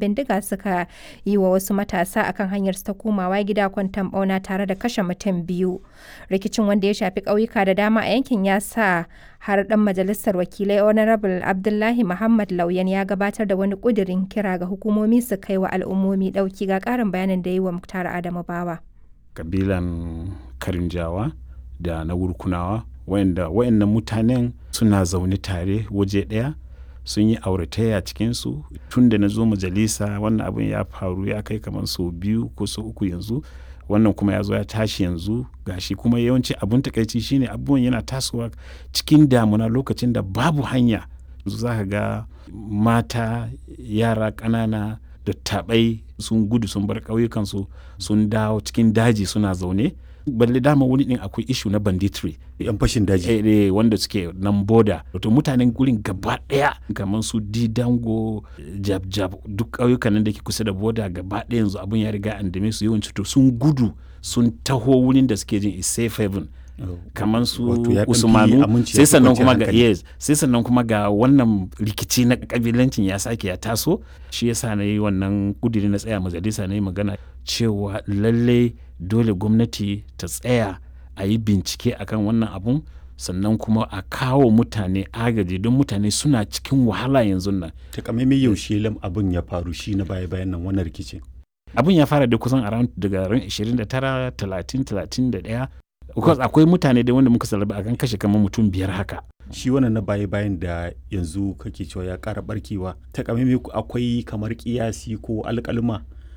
bindiga suka yi wa wasu matasa akan hanyar ta komawa gida kwantan bauna tare da kashe mutum biyu. Rikicin wanda ya shafi ƙauyuka da dama a yankin ya sa har ɗan majalisar wakilai Honorable Abdullahi Muhammad Lauyan ya gabatar da wani ƙudirin kira ga hukumomi su kai wa al'ummomi ɗauki ga ƙarin bayanin da yi wa Muktar Adamu Bawa. Kabilan Karinjawa da na Wurkunawa wayanda wayannan mutanen suna zaune tare waje ɗaya sun yi auratayya cikinsu tun da na zo majalisa wannan abin ya faru ya kai kamar sau biyu ko sau uku yanzu wannan kuma ya zo ya tashi yanzu gashi kuma yawanci abun takaici shine abubuwan yana tasowa cikin damuna lokacin da babu hanya za ka ga mata yara ƙanana da taɓai sun gudu sun bar ƙauyukansu sun dawo cikin daji suna zaune balle dama wani din akwai ishu na banditry yan fashin daji eh, eh, wanda suke nan boda wato mutanen gurin gaba daya kamar su didango jab jab duk ƙauyukan nan da ke kusa da boda gaba daya yanzu abun ya riga an dame su yawanci to sun gudu sun taho wurin da suke jin is safe haven kamar su usmanu sai sannan kuma ga yes sai sannan kuma ga wannan rikici na kabilancin ya sake ya taso shi yasa na yi wannan kudiri na tsaya majalisa na yi magana cewa lallai dole gwamnati ta tsaya a yi bincike akan wannan abun sannan kuma a kawo mutane agaji don mutane suna cikin wahala yanzu nan takamaimai yaushe lam abin ya faru shi na baya bayan nan wannan rikicin abin ya fara da kusan around daga ran 29 30 31 because akwai mutane da wanda muka salaba akan kashe kamar mutum biyar haka shi wannan na baya bayan da yanzu kake cewa ya kara barkewa takamaimai akwai kamar kiyasi ko alkalma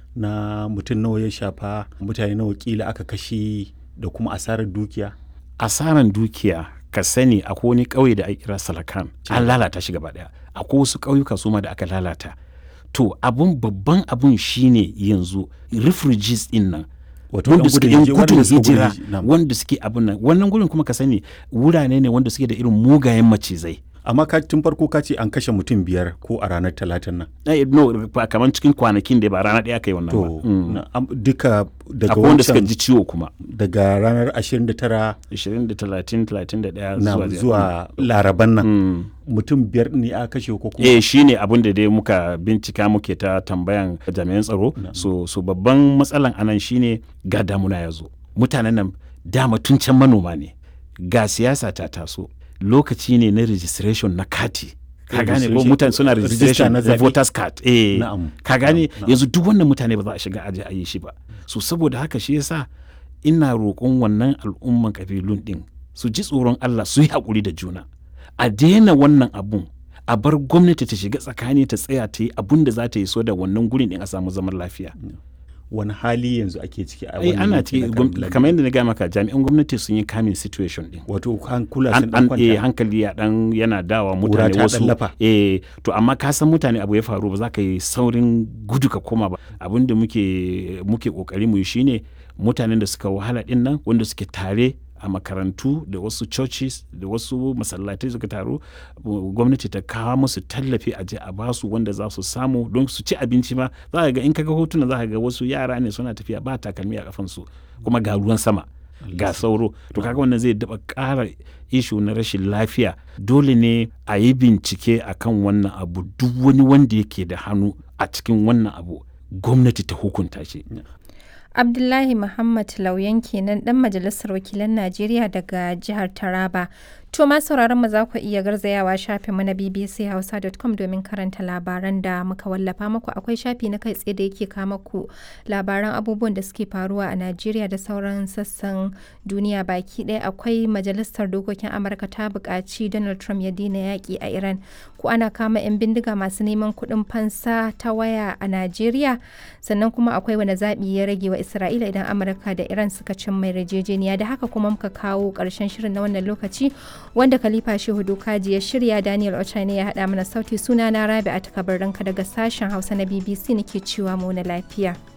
na mutum nawa ya shafa mutane nawa kila aka kashe da kuma asarar dukiya asarar dukiya ka sani akwai wani ƙauye da ake kira salakan an lalata shi gaba daya akwai wasu ƙauyuka su ma da aka lalata to abun babban abun shine yanzu refugees din nan wanda suke yan gudun hijira wanda suke abun nan wannan gurin kuma ka sani wurare ne wanda suke da irin mugayen macizai amma ka tun farko ka ce an kashe mutum biyar ko a ranar talatin nan eh no kamar cikin kwanakin da ba rana ɗaya kai wannan ba duka daga akwai wanda suka ji ciwo kuma daga ranar 29 20 30 31 zuwa zuwa laraban nan mutum biyar ne a kashe ko kuma eh shine abin da dai muka bincika muke ta tambayan jami'an tsaro so so babban matsalan anan shine ga damuna ya zo mutanen nan dama tun can manoma ne ga siyasa ta taso lokaci ne na registration na kati ka gane ko mutane suna registration na voters card eh ka gane yanzu duk wannan mutane ba za a shiga aje a yi shi ba so saboda haka shi yasa ina roƙon wannan al'umman kabilun din su ji tsoron Allah su yi haƙuri da juna a daina wannan abun a bar gwamnati ta shiga tsakani ta tsaya ta yi abun da za ta yi so da wannan gurin din a samu zaman lafiya wani hali yanzu ake ciki a wani ana ciki kamar yadda na gaya maka jami'an gwamnati sun yi kamin situation din wato hankula sun dan kwanta eh hankali ya dan yana dawa mutane wasu eh to amma ka san mutane abu ya faru ba za ka yi saurin gudu ka koma ba abin da muke muke kokari mu yi shine mutanen da suka wahala din nan wanda suke tare a makarantu da wasu churches da wasu masallatai suka taru gwamnati ta kawo musu tallafi a je a basu wanda za su samu don su ci abinci ma za ka ga in kaga hotuna za ka ga wasu yara ne suna tafiya ba takalmi a kafansu kuma ga ruwan sama ga sauro to kaga wannan zai daba ƙara ishu na rashin lafiya dole ne a yi bincike akan wannan abu duk wani wanda yake da hannu a cikin wannan abu gwamnati ta hukunta shi Abdullahi Muhammad Lauyan kenan dan majalisar wakilan Najeriya daga jihar Taraba. To ma sauraron mu za ku iya garzayawa shafin mu na bbchausa.com domin karanta labaran da muka wallafa muku akwai shafi na kai tsaye da yake kama ku labaran abubuwan da suke faruwa a Najeriya da sauran sassan duniya baki ɗaya akwai majalisar dokokin Amurka ta buƙaci Donald Trump ya daina yaƙi a Iran ko ana kama 'yan bindiga masu neman kuɗin fansa ta waya a Najeriya sannan kuma akwai wani zaɓi ya rage wa Isra'ila idan Amurka da Iran suka cin mai yarjejeniya da haka kuma muka kawo ƙarshen shirin na wannan lokaci wanda Khalifa Shehu Dokaji ya shirya Daniel Ochane ya haɗa mana sauti suna na Rabi a takabar daga sashen Hausa na BBC nake cewa mu na lafiya.